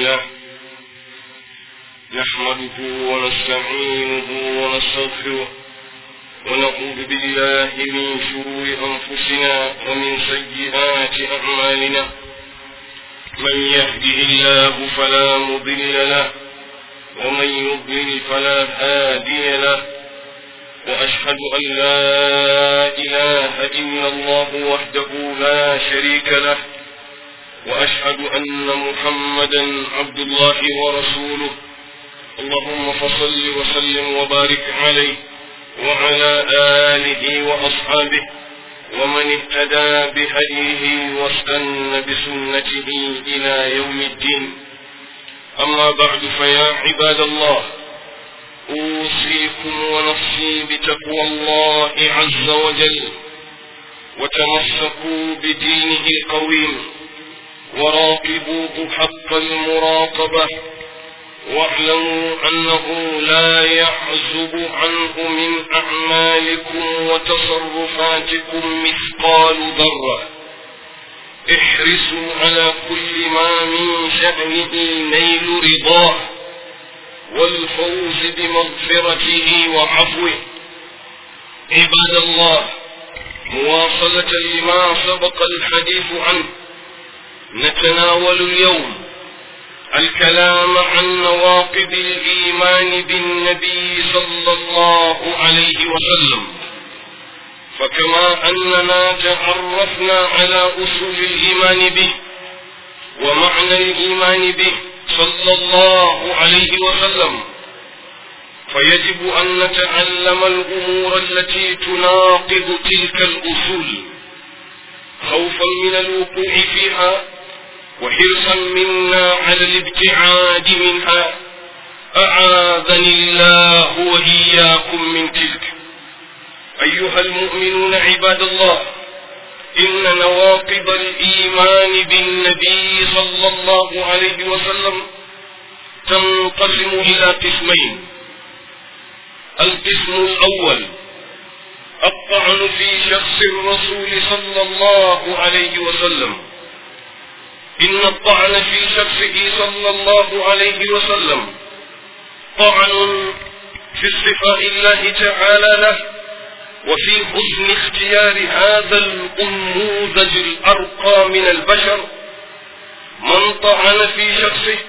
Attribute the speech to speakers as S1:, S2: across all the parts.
S1: لله نحمده ونستعينه ونستغفره ونعوذ بالله من شرور أنفسنا ومن سيئات أعمالنا من يهده الله فلا مضل له ومن يضلل فلا هادي له وأشهد أن لا إله إلا الله وحده لا شريك له وأشهد أن محمدا عبد الله ورسوله اللهم فصل وسلم وبارك عليه وعلى آله وأصحابه ومن اهتدى بهديه واستنى بسنته إلى يوم الدين أما بعد فيا عباد الله أوصيكم ونفسي بتقوى الله عز وجل وتمسكوا بدينه القويم وراقبوه حق المراقبة واعلموا أنه لا يعزب عنه من أعمالكم وتصرفاتكم مثقال ذرة احرصوا على كل ما من شأنه نيل رضاه والفوز بمغفرته وعفوه عباد الله مواصلة لما سبق الحديث عنه نتناول اليوم الكلام عن نواقض الإيمان بالنبي صلى الله عليه وسلم فكما أننا تعرفنا على أصول الإيمان به ومعنى الإيمان به صلى الله عليه وسلم فيجب أن نتعلم الأمور التي تناقض تلك الأصول خوفا من الوقوع فيها وحرصا منا على الابتعاد منها أعاذني الله وإياكم من تلك أيها المؤمنون عباد الله إن نواقض الإيمان بالنبي صلى الله عليه وسلم تنقسم إلى قسمين القسم الأول الطعن في شخص الرسول صلى الله عليه وسلم إن الطعن في شخصه صلى الله عليه وسلم طعن في استفاء الله تعالى له وفي حسن اختيار هذا الأنموذج الأرقى من البشر من طعن في شخصه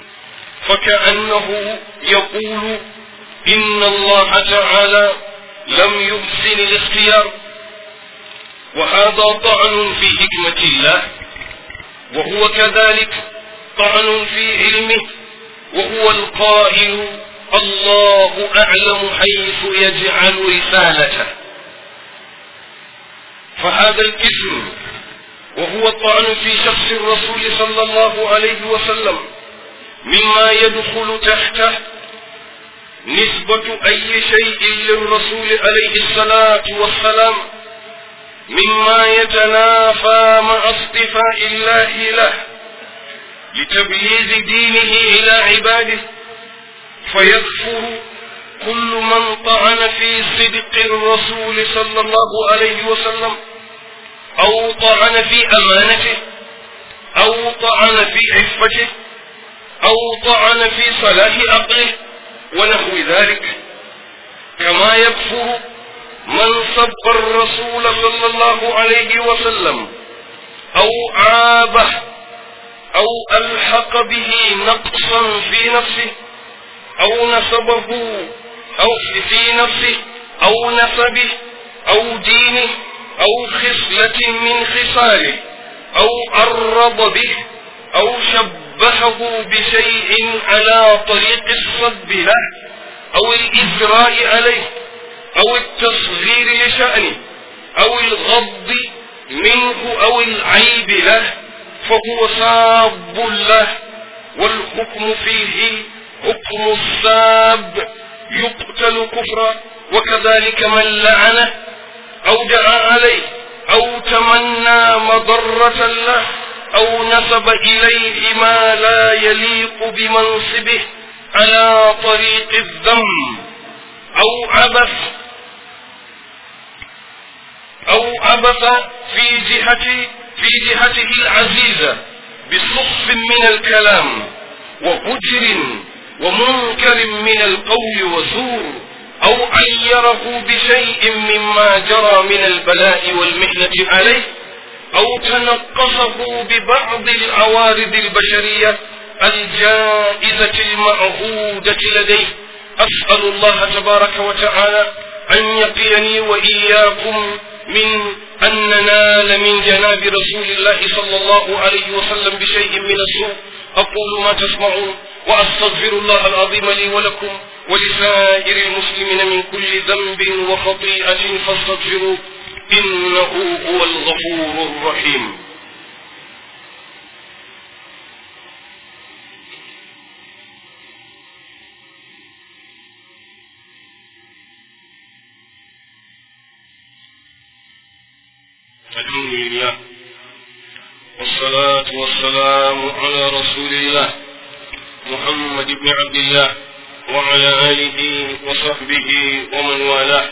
S1: فكأنه يقول إن الله تعالى لم يحسن الاختيار وهذا طعن في حكمة الله وهو كذلك طعن في علمه وهو القائل الله أعلم حيث يجعل رسالته فهذا القسم وهو الطعن في شخص الرسول صلى الله عليه وسلم مما يدخل تحته نسبة أي شيء للرسول عليه الصلاة والسلام مما يتنافى مع اصطفاء الله له لتبليغ دينه إلى عباده فيكفر كل من طعن في صدق الرسول صلى الله عليه وسلم أو طعن في أمانته أو طعن في عفته أو طعن في صلاح عقله ونحو ذلك كما يكفر من سب الرسول صلى الله عليه وسلم أو عابه أو ألحق به نقصا في نفسه أو نسبه أو في نفسه أو نسبه أو دينه أو خصلة من خصاله أو أرض به أو شبهه بشيء على طريق الصب له أو الإجراء عليه أو التصغير لشأنه أو الغض منه أو العيب له فهو ساب له والحكم فيه حكم الساب يقتل كفرا وكذلك من لعنه أو دعا عليه أو تمنى مضرة له أو نسب إليه ما لا يليق بمنصبه على طريق الذم أو عبث أو عبث في جهة في جهته العزيزة بصف من الكلام وهجر ومنكر من القول وزور أو عيره بشيء مما جرى من البلاء والمحنة عليه أو تنقصه ببعض العوارض البشرية الجائزة المعهودة لديه أسأل الله تبارك وتعالى أن يقيني وإياكم من أن ننال من جناب رسول الله صلى الله عليه وسلم بشيء من السوء أقول ما تسمعون وأستغفر الله العظيم لي ولكم ولسائر المسلمين من كل ذنب وخطيئة فاستغفروه إنه هو الغفور الرحيم الحمد لله والصلاة والسلام على رسول الله محمد بن عبد الله وعلى آله وصحبه ومن والاه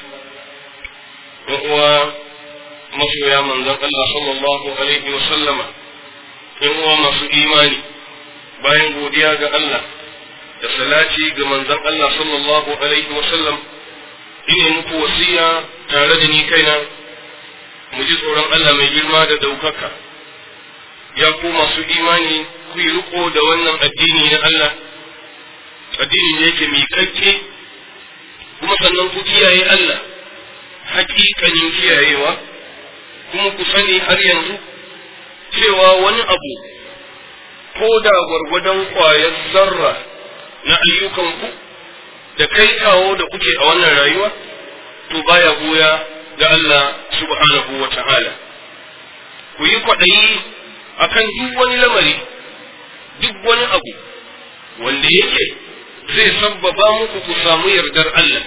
S1: وهو masoya manzon Allah sallallahu alaihi wa sallama in uwa masu imani bayan godiya ga Allah da salati ga manzon Allah sallallahu alaihi wa sallam ina muku wasiya tare da ni kaina mu ji tsoron Allah mai girma da daukaka ya ku masu imani ku yi riko da wannan addini na Allah addini ne yake miƙaƙƙe kuma sannan ku kiyaye Allah hakikanin kiyayewa kuma ku sani har yanzu cewa wani abu ko da gwargwadon ƙwayar zarra na ayyukanku da kai kawo da kuke a wannan rayuwa to baya goya ga Allah subhanahu wa ta'ala ku yi kwaɗayi akan duk wani lamari duk wani abu wanda yake zai sabbaba muku ku samu yardar Allah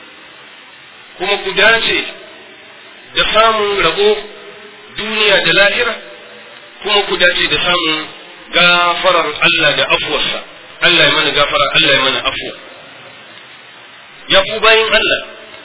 S1: kuma ku dace da samun rabo duniya da lahira kuma ku dace da samun gafarar Allah da afuwarsa Allah ya mana gafara Allah ya mana afuwa ya ku bayin Allah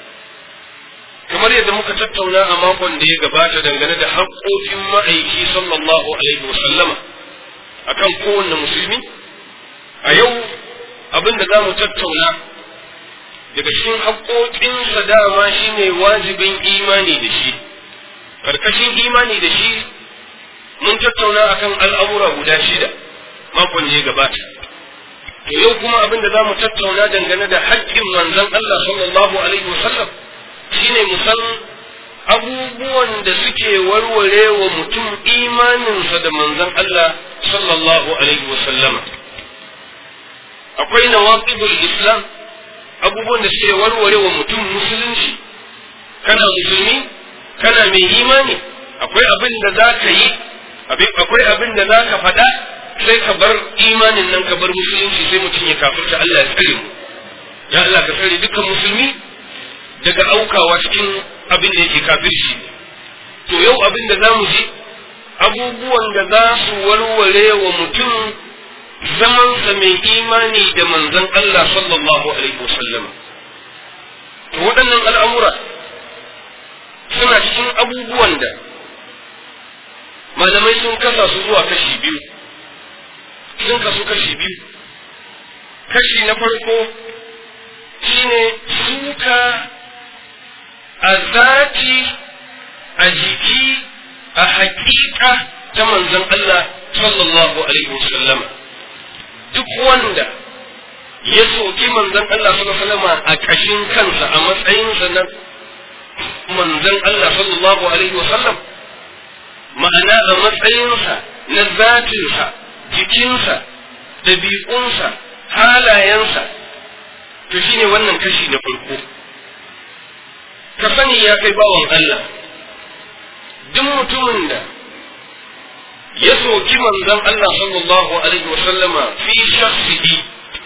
S1: kamar yadda muka tattauna a makon da ya gabata dangane da haƙoƙin ma'aiki sallallahu alaihi wasallama akan kowanne musulmi a yau abin da za mu tattauna daga cikin haƙoƙinsa dama shine wajibin imani da shi karkashin imani da shi mun tattauna akan al'amura guda shida makon da ya gabata to yau kuma abin da za mu tattauna dangane da haƙƙin manzon Allah sallallahu alaihi wasallam shine mu san abubuwan da suke warware wa mutum imaninsa da manzon Allah sallallahu alaihi wasallama akwai nawaqidul islam abubuwan da suke warware wa mutum musulunci kana musulmi kana mai imani akwai abin da za ka yi akwai abin da za ka faɗa sai ka bar imanin nan ka bar musulunci sai mutum ya kafirta Allah ya tsare mu ya Allah ka tsare dukkan musulmi daga aukawa cikin abin da yake kafirci to yau abin da za mu ji abubuwan da za su warware wa mutum zamansa mai imani da manzon Allah sallallahu alaihi wasallam to waɗannan al'amura suna cikin abubuwan da malamai sun kasa su zuwa kashi biyu sun kasu kashi biyu kashi na farko shine suka a zati a jiki a haƙiƙa ta manzon Allah sallallahu alaihi wasallam duk wanda ya soki manzon Allah sallallahu alaihi wasallam a ƙashin kansa a matsayinsa na manzon Allah sallallahu alaihi wasallam ma'ana a matsayinsa na zatinsa jikinsa ɗabi'unsa halayensa to shine wannan kashi na farko ka sani ya kai bawan Allah duk mutumin da ya soki manzon Allah sallallahu alaihi wasallama fi shakhsihi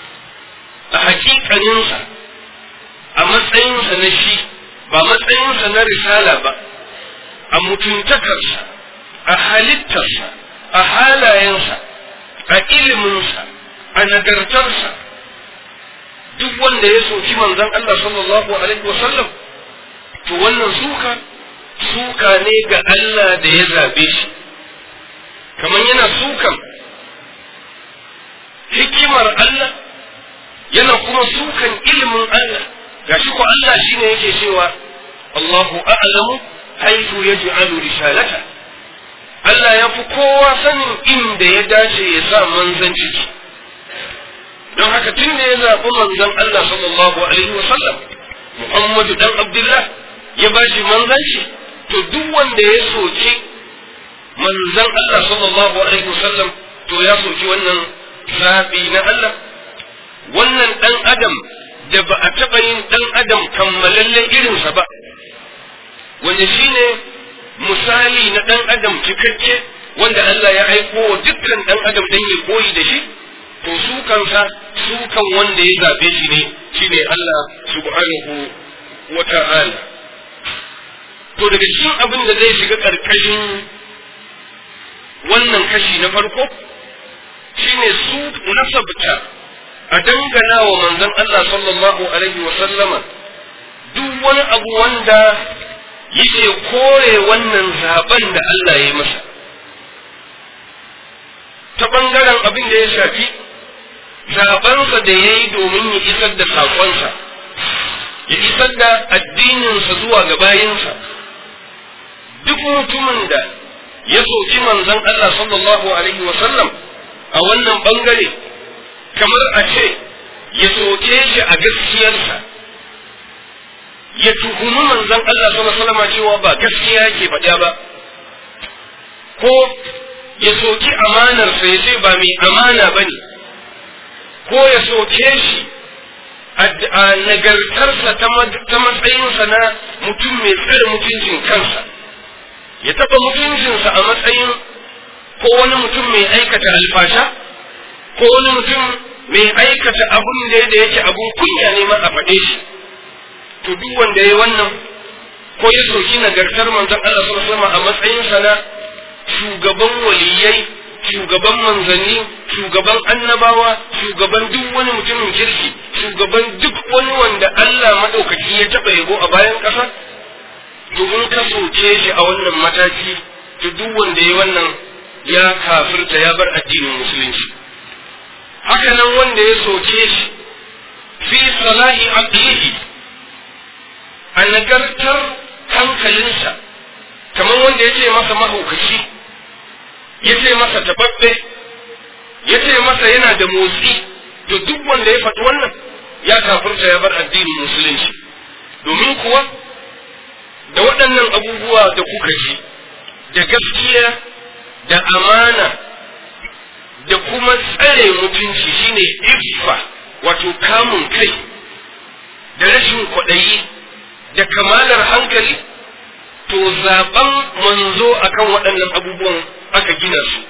S1: a hakikaninsa a matsayinsa na shi ba matsayinsa na risala ba a mutuntakarsa a halittarsa a halayensa a iliminsa a nagartarsa duk wanda ya soki manzon Allah sallallahu alaihi wasallam to wannan suka suka ne ga Allah da ya zabe shi kamar yana sukan hikima hikimar Allah yana kuma sukan ilimin Allah gashi ko Allah shine yake cewa Allahu a'lamu haythu yaj'alu risalata Allah ya fi kowa sanin inda ya dace ya sa manzanci don haka tun da ya zaɓi manzon Allah sallallahu alaihi wa sallam Muhammadu dan Abdullah ya ba shi manzanci to duk wanda ya soki manzon Allah sallallahu alaihi wa sallam to ya soki wannan zaɓi na Allah wannan ɗan adam da ba a taɓa yin ɗan adam kammalallen irinsa ba wanda shine misali na ɗan adam cikakke wanda Allah ya aiko wa dukkan ɗan adam dan ya koyi da shi to su kansa su kan wanda ya zaɓe shi ne shine Allah subhanahu wa ta'ala to daga cikin abin da zai shiga ƙarƙashin wannan kashi na farko shine su nasabta a dangana wa manzon Allah sallallahu alaihi wa sallama duk wani abu wanda yake kore wannan zaben da Allah ya yi masa ta ɓangaren abin da ya shafi zabensa da ya yi domin ya isar da saƙonsa ya isar da addininsa zuwa ga bayinsa duk mutumin da ya soki manzon Allah sallallahu alaihi wa sallam a wannan ɓangare kamar a ce ya soke shi a gaskiyarsa ya tuhumi manzon Allah sallallahu alaihi wasallam cewa ba gaskiya yake faɗa ba ko ya soki amanar sa ya ce ba mai amana bane ko ya soke shi a nagartarsa ta matsayinsa na mutum mai tsare mutuncin kansa ya taɓa mutuncinsa a matsayin ko wani mutum mai aikata alfasha ko wani mutum mai aikata abun da yake abun kunya ne ma a faɗe shi to duk wanda ya wannan ko ya soki nagartar manzon Allah sallallahu alaihi wasallam a matsayin sa na shugaban waliyai shugaban manzanni shugaban annabawa shugaban duk wani mutumin kirki shugaban duk wani wanda Allah madaukaki ya taba yabo a bayan ƙasa to in ka soke shi a wannan mataki to duk wanda ya wannan ya kafirta ya bar addinin musulunci haka nan wanda ya soke shi fi salahi aqlihi a nagartar hankalinsa kamar wanda ya ce masa mahaukaci ya ce masa tababbe ya ce masa yana da motsi to duk wanda ya faɗi wannan ya kafirta ya bar addinin musulunci domin kuwa da waɗannan abubuwa da kuka ji da gaskiya da amana da kuma tsare mutunci shine iffa wato kamun kai da rashin kwaɗayi da kamalar hankali to zaben manzo akan waɗannan abubuwan aka gina su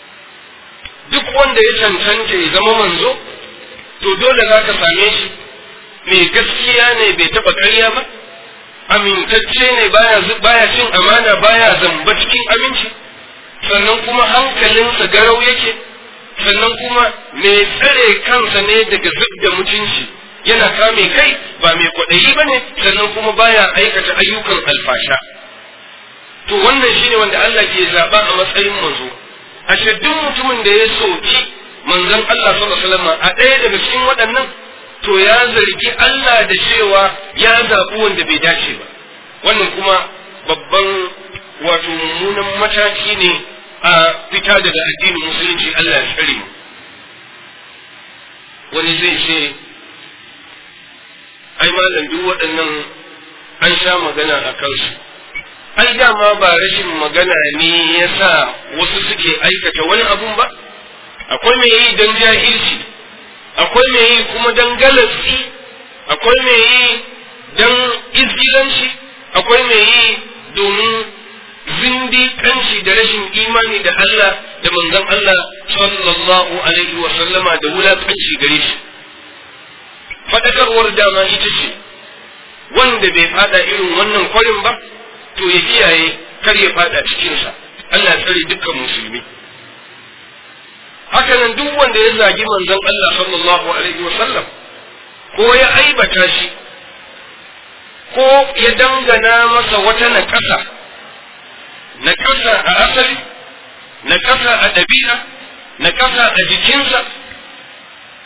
S1: duk wanda ya cancanta ya zama manzo to dole za ka same shi mai gaskiya ne bai taɓa ƙarya ba amintacce ne baya baya cin amana baya zamba cikin aminci sannan kuma hankalinsa garau yake sannan kuma mai tsare kansa ne daga zub da mutunci yana kame kai ba mai kwaɗayi ba ne sannan kuma baya aikata ayyukan alfasha to wannan shine wanda Allah ke zaɓa a matsayin manzo ashe duk mutumin da ya soki manzon Allah sallallahu alaihi wasallam a ɗaya daga cikin waɗannan to ya zargi Allah da cewa ya zaɓi wanda bai dace ba wannan kuma babban wato mummunan mataki ne a fita daga addinin musulunci Allah ya tsare mu wani zai ce ai malam duk waɗannan an sha magana a kansu ai dama ba rashin magana ne ya sa wasu suke aikata wani abun ba akwai mai yi don jahilci akwai mai yi kuma don galatsi akwai mai yi don izgilanci akwai mai yi domin zindiƙanci da rashin imani da Allah da manzon Allah sallallahu alaihi wa sallama da wulaƙanci gare shi faɗakarwar dama ita ce wanda bai fada irin wannan kwarin ba to ya kiyaye kar ya fada cikinsa Allah ya tsare dukkan musulmi hakanan duk wanda ya zagi manzon Allah sallallahu alaihi wa sallam ko ya aibata shi ko ya dangana masa wata naƙasa naƙasa a asali naƙasa a ɗabi'a naƙasa a jikinsa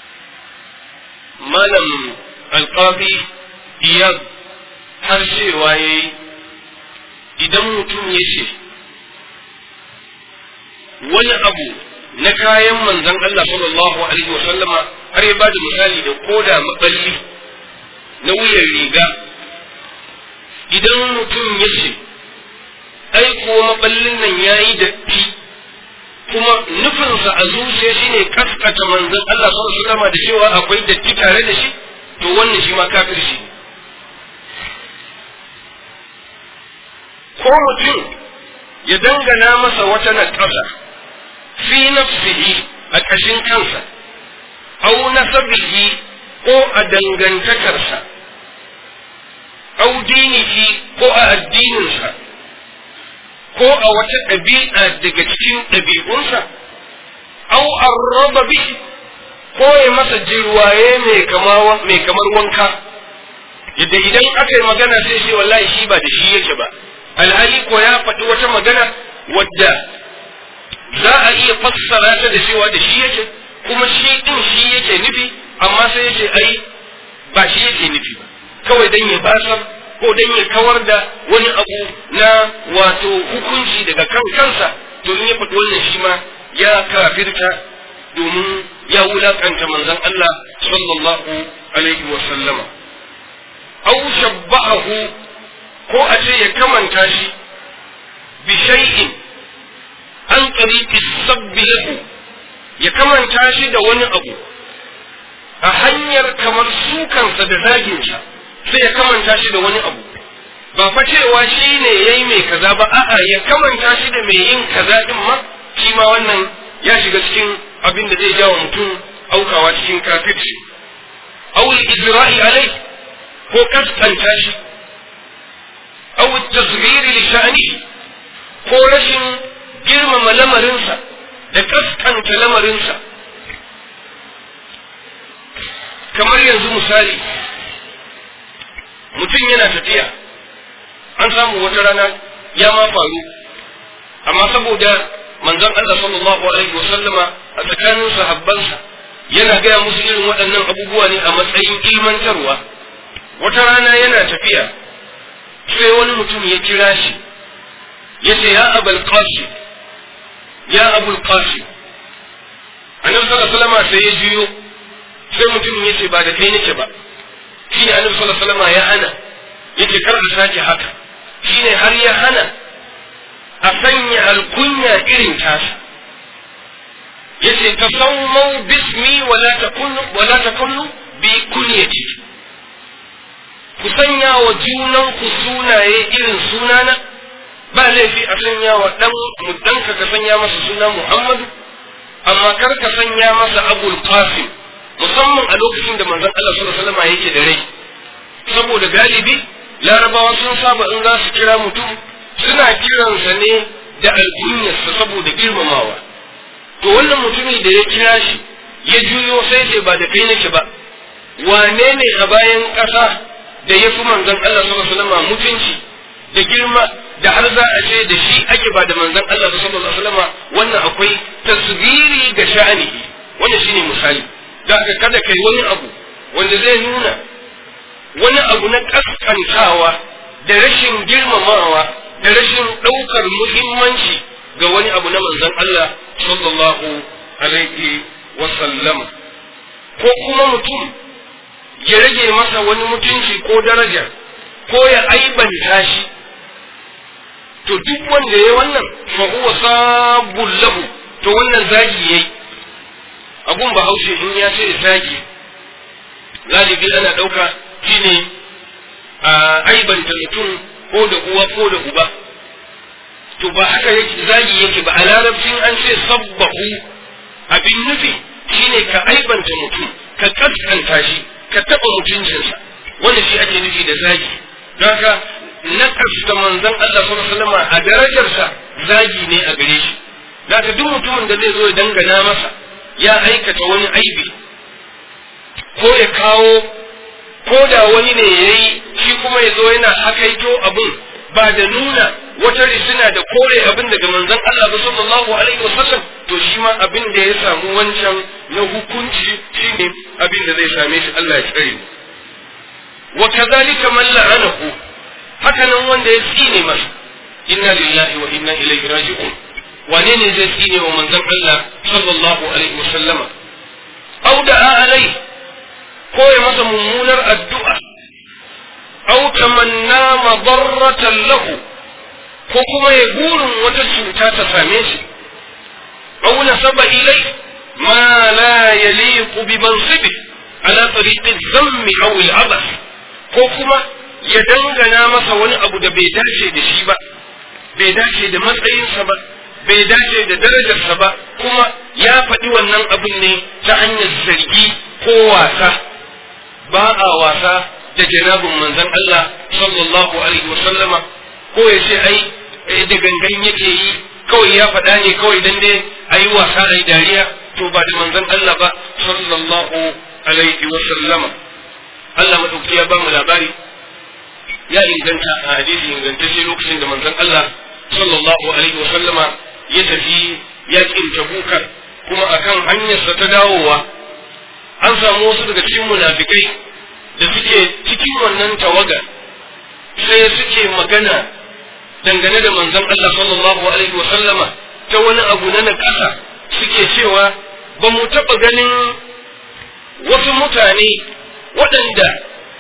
S1: malam alƙabi iya har cewa ya yi idan mutum ya ce wani abu na kayan manzan Allah sallallahu alaihi wa sallama har ya bada misali da koda maballi na wuyan riga idan mutum ya ce ai ko maballin nan ya yi datti kuma nufinsa a zuciya shine kaskata manzan Allah sallallahu alaihi wa sallama da cewa akwai datti tare da shi to wannan shi ma kafirci ko mutum ya dangana masa wata na ƙasa fi nafsihi a ƙashin kansa au nasabihi ko a dangantakarsa au dinihi ko a addininsa ko a wata ɗabi'a daga cikin ɗabi'unsa au arraba bihi ko ya masa jirwaye mai kamar wanka yadda idan aka yi magana sai shi wallahi shi ba da shi yake ba alhali ko ya faɗi wata magana wadda za a iya fassara ta da cewa da shi yake kuma shi din shi yake nufi amma sai yake ai ba shi yake nufi ba kawai dan ya basar ko dan ya kawar da wani abu na wato hukunci daga kan kansa to in ya faɗi wannan shi ma ya kafirta domin ya wulakanta manzon Allah sallallahu alaihi wa sallama aw shabba'ahu ko a ce ya kamanta shi bi shay'in an tariqi sabbi lahu ya kamanta shi da wani abu a hanyar kamar sukansa da zaginsa sai ya kamanta shi da wani abu ba fa cewa shi ne ya yi mai kaza ba a'a ya kamanta shi da mai yin kaza din ma shi ma wannan ya shiga cikin abin da zai jawo mutum aukawa cikin kafirci aw ijra'i alai ko kaskanta shi aw tasghir li sha'ni ko rashin girmama lamarinsa da kaskanta lamarinsa kamar yanzu misali mutum yana tafiya an samu wata rana ya ma faru amma saboda manzon Allah sallallahu alaihi wa sallama a tsakanin sahabbansa yana gaya musu irin waɗannan abubuwa ne a matsayin ilmantarwa wata rana yana tafiya sai wani mutum ya kira shi ya ce ya abul qasim ya abul qasim annabi sallallahu alaihi wasallam sai ya juyo sai mutumin ya ce ba da kai nake ba shine annabi sallallahu alaihi wasallam ya hana yace kar a sake haka shine har ya hana a sanya alkunya irin tasa yace tasammau bismi wala takunu wala takunu bi kunyati ku sanya wa junan ku sunaye irin sunana ba laifi a sanya wa dan mudanka ka sanya masa suna Muhammadu amma kar ka sanya masa Abul Qasim musamman a lokacin da manzon Allah sallallahu alaihi wasallam yake da rai saboda galibi larabawa sun saba in za su kira mutum suna kiransa ne da alkunyarsa saboda girmamawa to wannan mutumin da ya kira shi ya juyo sai ce ba da kai nake ba wane ne a bayan ƙasa da ya fi manzon Allah sallallahu alaihi wasallam mutunci da girma da har za a ce da shi ake ba da manzon Allah sallallahu alaihi wasallam wannan akwai tasbiri ga sha'ani wannan shine misali da haka kada kai wani abu wanda zai nuna wani abu na kaskantawa da rashin girmamawa da rashin ɗaukar muhimmanci ga wani abu na manzon Allah sallallahu alaihi wasallam ko kuma mutum ya rage masa wani mutunci ko daraja ko ya aibanta shi to duk wanda ya wannan fa huwa sabul lahu to wannan zagi yayi abun bahaushe in ya ce zagi galibi ana ɗauka shine a aibanta mutum ko da uwa ko da uba to ba haka yake zagi yake ba a larabcin an ce sabbahu abin nufi shine ka aibanta mutum ka kaskanta shi ka taɓa mutuncinsa wanda shi ake nufi da zagi don haka na da manzon Allah sallallahu alaihi wasallam a darajarsa zagi ne a gare shi zaka duk mutumin da zai zo ya dangana masa ya aikata wani aibi ko ya kawo ko da wani ne ya yi shi kuma ya zo yana hakaito abin ba da nuna wata risina da kore abin daga manzon Allah ba sallallahu alaihi wasallam to shi ma abin da ya samu wancan na hukunci shine abin da zai same shi Allah ya tsare wa kadhalika man la'anahu haka nan wanda ya tsine masa inna lillahi wa inna ilaihi raji'un wane ne zai tsine wa manzon Allah sallallahu alaihi wasallama au da'a alai ko ya masa mummunar addu'a au tamanna madarratan lahu ko kuma ya burin wata cuta ta same shi au nasaba ilai ma la yaliqu bi mansibi ala tariqi dhammi aw al ko kuma ya dangana masa wani abu da bai dace da shi ba bai dace da matsayinsa ba bai dace da darajarsa ba kuma ya faɗi wannan abin ne ta hanyar zargi ko wasa ba a wasa da janabin manzon Allah sallallahu alaihi wasallama ko ya ce ai da gangan yake yi kawai ya faɗa ne kawai dan dai ayi wasa ai dariya to ba da manzon Allah ba sallallahu alaihi wasallama Allah madauki ya ba mu labari ya inganta a hadisi ingantacce lokacin da manzon Allah sallallahu alaihi wa sallama ya tafi yakin tabuka kuma akan hanyarsa ta dawowa an samu wasu daga cikin munafikai da suke cikin wannan tawaga sai suke magana dangane da manzon Allah sallallahu alaihi wa sallama ta wani abu na nakasa suke cewa ba mu taɓa ganin wasu mutane waɗanda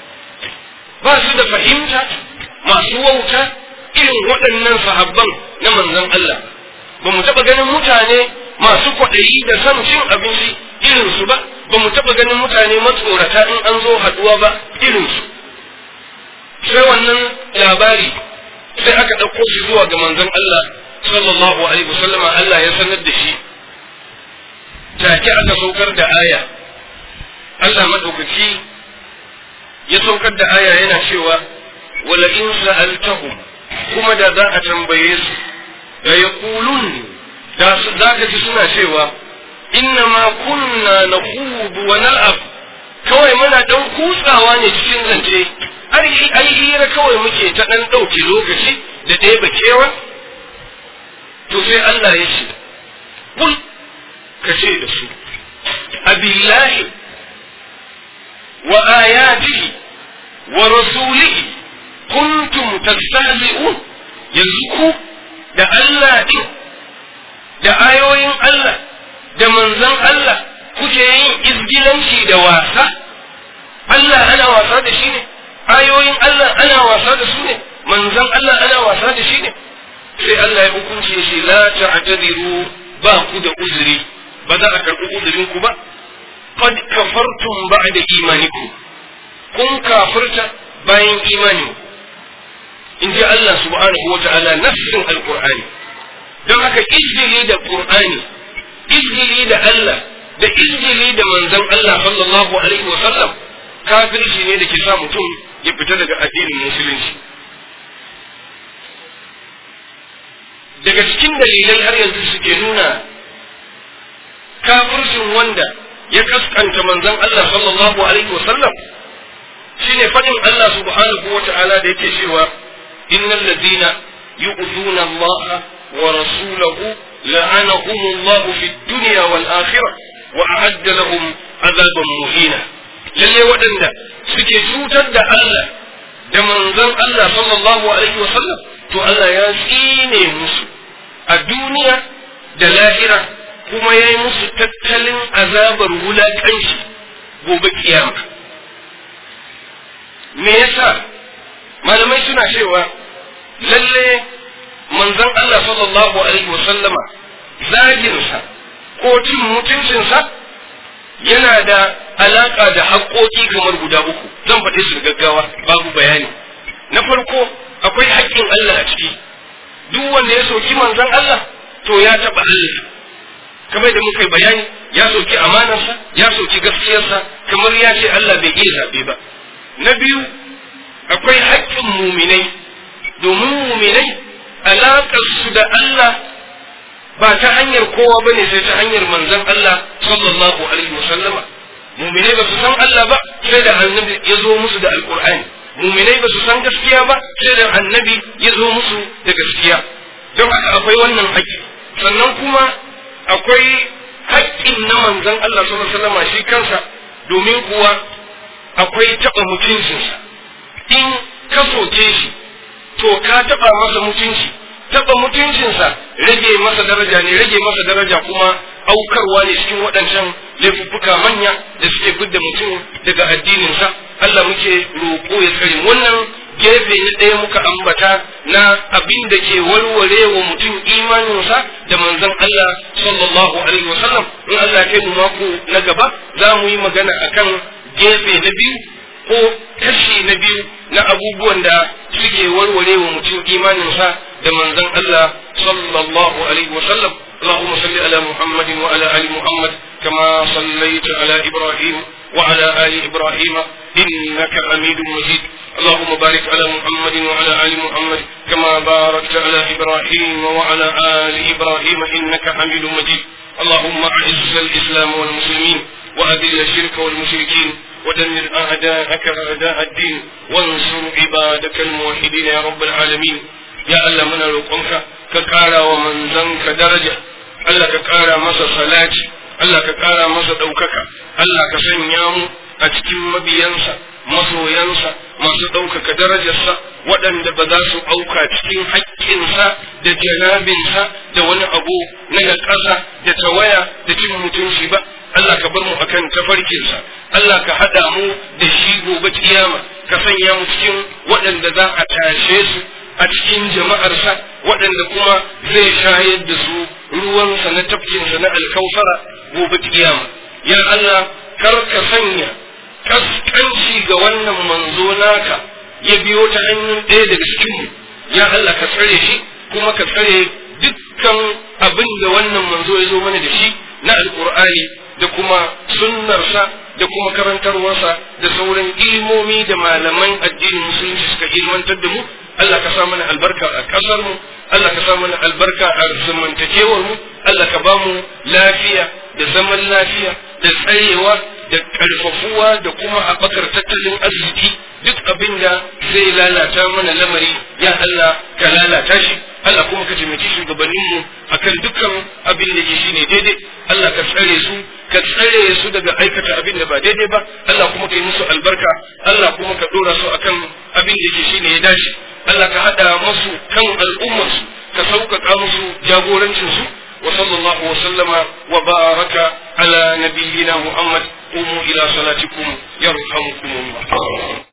S1: ba su da fahimta masu wauta irin waɗannan sahabban na manzon Allah ba mu taɓa ganin mutane masu kwaɗayi da son cin abinci irinsu ba ba mu taɓa ganin mutane matsorata in an zo haɗuwa ba irinsu sai wannan labari sai aka ɗauko shi zuwa ga manzon Allah sallallahu alaihi wasallama Allah ya sanar da shi take aka saukar da aya Allah madaukaki ya saukar da aya yana cewa wala in sa'altahum kuma da za a tambaye su da yaqulun da su za ka ji suna cewa inna ma kunna nakhudu wa nal'ab kawai muna dan kutsawa ne cikin zance ai ai hira kawai muke ta dan dauke lokaci da ɗaya bakewa to sai Allah ya ce kul ka ce da su abillahi wa ayatihi wa rasulihi kuntum tastahzi'un yanzu ku da Allah din da ayoyin Allah da manzon Allah kuke yin izgilanci da wasa Allah ana wasa da shi ne ayoyin Allah ana wasa da su ne manzon Allah ana wasa da shi ne sai Allah ya hukunce shi la ta'tadiru ba ku da uzuri ba za a karɓi uzurin ku ba qad kafartum ba'da imanikum kun kafirta bayan imani in ji Allah subhanahu wa ta'ala nafsin alqur'ani don haka izgili da qur'ani izgili da Allah da izgili da manzon Allah sallallahu alaihi wa sallam kafirci ne da ke sa mutum ya fita daga addinin musulunci daga cikin dalilai har yanzu suke nuna kafircin wanda ya kaskanta manzon Allah sallallahu alaihi wa sallam shine fadin Allah subhanahu wa ta'ala da yake cewa innal ladina yu'zuna Allah wa rasulahu la'anahum Allah fid dunya wal akhirah wa a'adda lahum azaban muhina lalle waɗanda suke cutar da Allah da manzon Allah sallallahu alaihi wa sallam to Allah ya tsine musu a duniya da lahira kuma ya yi musu tattalin azabar wulaƙanci gobe kiyama me yasa malamai suna cewa lalle manzon Allah sallallahu alaihi wasallama zaginsa ko cin mutuncinsa yana da alaƙa da haƙoƙi kamar guda uku zan faɗi su gaggawa babu bayani na farko akwai haƙƙin Allah a ciki duk wanda ya soki manzon Allah to ya taɓa Allah kamar da muka yi bayani ya soki amanarsa ya soki gaskiyarsa kamar ya ce Allah bai iya zaɓe ba na biyu akwai haƙƙin muminai domin muminai alaƙar su da Allah ba ta hanyar kowa ba ne sai ta hanyar manzon Allah sallallahu alaihi wasallama muminai ba su san Allah ba sai da annabi ya zo musu da alƙur'ani muminai ba su san gaskiya ba sai da annabi ya zo musu da gaskiya don haka akwai wannan haƙƙi sannan kuma akwai haƙƙin na manzon Allah sallallahu alaihi wasallam shi kansa domin kuwa akwai taɓa mutuncinsa in ka soke shi to ka taɓa masa mutunci taɓa mutuncinsa rage masa daraja ne rage masa daraja kuma aukarwa ne cikin waɗancan laifuffuka manya da suke fidda mutum daga addininsa Allah muke roƙo ya tsare wannan gefe na ɗaya muka ambata na abin da ke warware wa mutum imaninsa da manzon Allah sallallahu alaihi wasallam in Allah kai mu mako na gaba za mu yi magana akan gefe na biyu ko kashi na biyu na abubuwan da suke warware wa mutum imaninsa da manzon Allah sallallahu alaihi wasallam اللهم صل على محمد وعلى ال محمد كما صليت على ابراهيم وعلى ال ابراهيم انك حميد مجيد اللهم بارك على محمد وعلى ال محمد كما باركت على ابراهيم وعلى ال ابراهيم انك حميد مجيد اللهم اعز الاسلام والمسلمين واذل الشرك والمشركين ودمر اعداءك اعداء الدين وانصر عبادك الموحدين يا رب العالمين يا الله من روقك كقارا ومن زنك درجه Allah ka ƙara masa salati, Allah ka ƙara masa ɗaukaka, Allah ka sanya mu a cikin mabiyansa, masoyansa, masu ɗaukaka darajarsa, waɗanda ba za su auka cikin haƙƙinsa da janabinsa da wani abu na naƙasa da tawaya da cin mutunci ba. Allah ka bar mu akan tafarkinsa, Allah ka haɗa mu da shi gobe kiyama, ka sanya mu cikin waɗanda za a tashe su a cikin jama'arsa waɗanda kuma zai shayar da su ruwansa na tafkinsa na alkausara gobe kiyama ya Allah kar ka sanya kaskanci ga wannan manzo naka ya biyo ta hanyar ɗaya daga cikinmu ya Allah ka tsare shi kuma ka tsare dukkan abin da wannan manzo ya zo mana da shi na alkur'ani da kuma sunnarsa da kuma karantarwarsa da sauran ilmomi da malaman addinin musulunci suka ilmantar da mu Allah ka sa mana albarka a ƙasar mu Allah ka sa mana albarka a zamantakewar mu Allah ka ba mu lafiya da zaman lafiya da tsayewa da ƙarfafuwa da kuma haɓakar tattalin arziki duk abin da zai lalata mana lamari ya Allah ka lalata shi Allah kuma ka taimaki shugabanninmu akan dukkan abin da ke shine daidai Allah ka tsare su ka tsare su daga aikata abin da ba daidai ba Allah kuma ka yi musu albarka Allah kuma ka dora su akan abin da ke shine ya dace Allah ka hada musu kan al'ummarsu ka sauƙaƙa musu jagorancinsu wa sallallahu wa sallama wa baraka ala nabiyyina Muhammad قوموا إلى صلاتكم يرحمكم الله